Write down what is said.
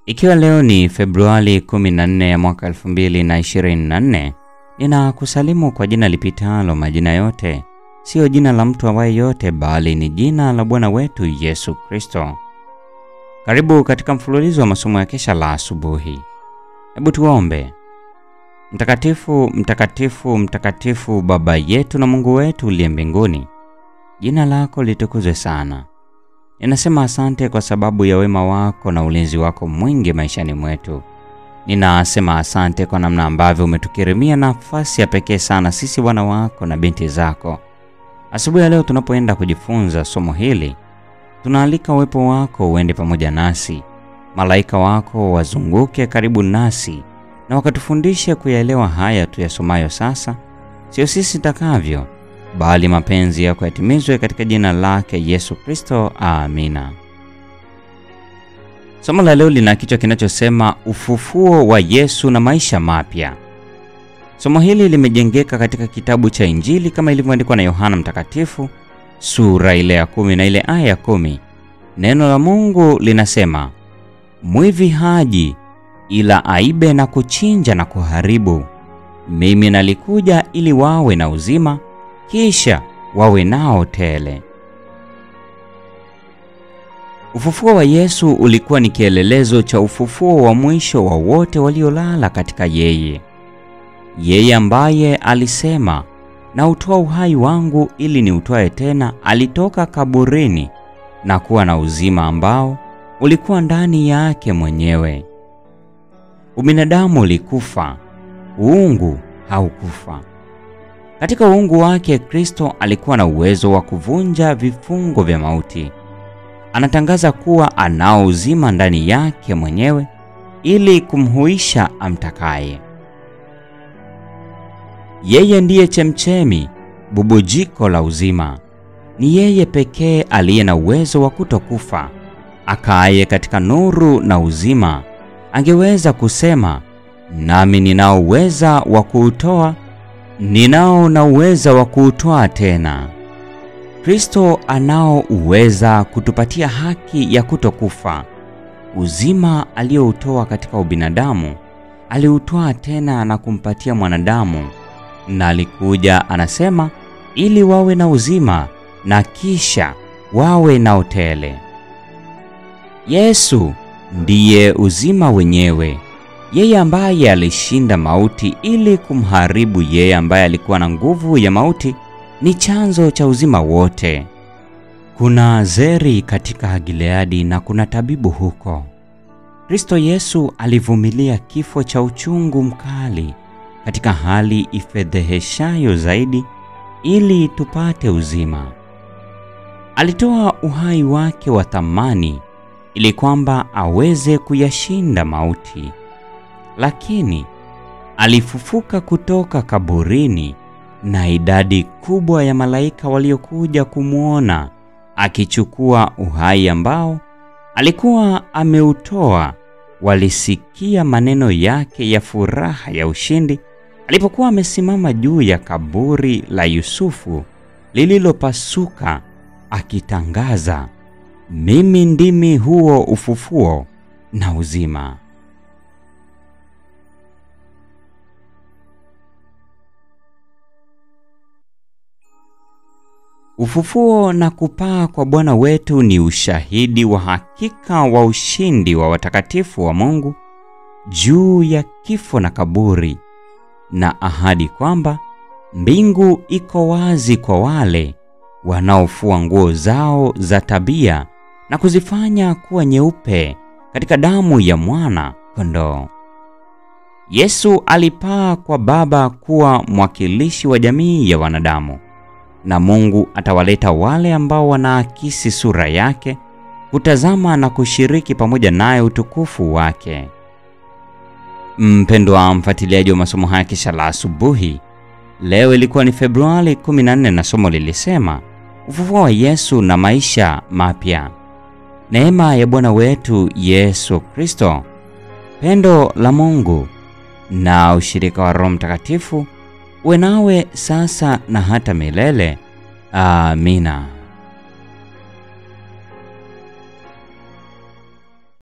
Ikiwa leo ni Februari 14 ya mwaka 2024, ninakusalimu kwa jina lipitalo majina yote, siyo jina la mtu awaye yote, bali ni jina la Bwana wetu Yesu Kristo. Karibu katika mfululizo wa masomo ya kesha la asubuhi. Hebu tuombe. Mtakatifu, mtakatifu, mtakatifu, Baba yetu na Mungu wetu uliye mbinguni, jina lako litukuzwe sana. Ninasema asante kwa sababu ya wema wako na ulinzi wako mwingi maishani mwetu. Ninasema asante kwa namna ambavyo umetukirimia nafasi ya pekee sana sisi wana wako na binti zako. Asubuhi ya leo tunapoenda kujifunza somo hili, tunaalika uwepo wako uende pamoja nasi, malaika wako wazunguke karibu nasi na wakatufundishe kuyaelewa haya tuyasomayo sasa, sio sisi takavyo bali mapenzi yako yatimizwe katika jina lake Yesu Kristo. Amina. Somo la leo lina kichwa kinachosema ufufuo wa Yesu na maisha mapya. Somo hili limejengeka katika kitabu cha Injili kama ilivyoandikwa na Yohana Mtakatifu sura ile ya kumi na ile aya ya kumi. Neno la Mungu linasema, mwivi haji ila aibe na kuchinja na kuharibu. Mimi nalikuja ili wawe na uzima kisha wawe nao tele. Ufufuo wa Yesu ulikuwa ni kielelezo cha ufufuo wa mwisho wa wote waliolala katika yeye. Yeye ambaye alisema, na utoa uhai wangu ili ni utoe tena, alitoka kaburini na kuwa na uzima ambao ulikuwa ndani yake mwenyewe. Ubinadamu ulikufa, uungu haukufa. Katika uungu wake Kristo alikuwa na uwezo wa kuvunja vifungo vya mauti. Anatangaza kuwa anao uzima ndani yake mwenyewe ili kumhuisha amtakaye. Yeye ndiye chemchemi, bubujiko la uzima. Ni yeye pekee aliye na uwezo wa kutokufa. Akaaye katika nuru na uzima, angeweza kusema, nami ninao uweza wa kuutoa ninao na uweza wa kuutwaa tena. Kristo anao uweza kutupatia haki ya kutokufa. Uzima aliyoutoa katika ubinadamu aliutwaa tena na kumpatia mwanadamu, na alikuja anasema, ili wawe na uzima na kisha wawe na utele. Yesu ndiye uzima wenyewe yeye ambaye alishinda mauti ili kumharibu yeye ambaye alikuwa na nguvu ya mauti ni chanzo cha uzima wote. Kuna zeri katika Gileadi na kuna tabibu huko. Kristo Yesu alivumilia kifo cha uchungu mkali katika hali ifedheheshayo zaidi ili tupate uzima. Alitoa uhai wake wa thamani ili kwamba aweze kuyashinda mauti lakini alifufuka kutoka kaburini, na idadi kubwa ya malaika waliokuja kumwona akichukua uhai ambao alikuwa ameutoa walisikia maneno yake ya furaha ya ushindi alipokuwa amesimama juu ya kaburi la Yusufu lililopasuka, akitangaza, mimi ndimi huo ufufuo na uzima. Ufufuo na kupaa kwa Bwana wetu ni ushahidi wa hakika wa ushindi wa watakatifu wa Mungu juu ya kifo na kaburi, na ahadi kwamba mbingu iko wazi kwa wale wanaofua nguo zao za tabia na kuzifanya kuwa nyeupe katika damu ya mwana kondoo. Yesu alipaa kwa Baba kuwa mwakilishi wa jamii ya wanadamu na Mungu atawaleta wale ambao wanaakisi sura yake kutazama na kushiriki pamoja naye utukufu wake. Mpendwa mfuatiliaji wa masomo haya kesha la asubuhi, leo ilikuwa ni Februari 14 na somo lilisema ufufuo wa Yesu na maisha mapya. Neema ya Bwana wetu Yesu Kristo, pendo la Mungu na ushirika wa Roho Mtakatifu uwe nawe sasa na hata milele. Amina.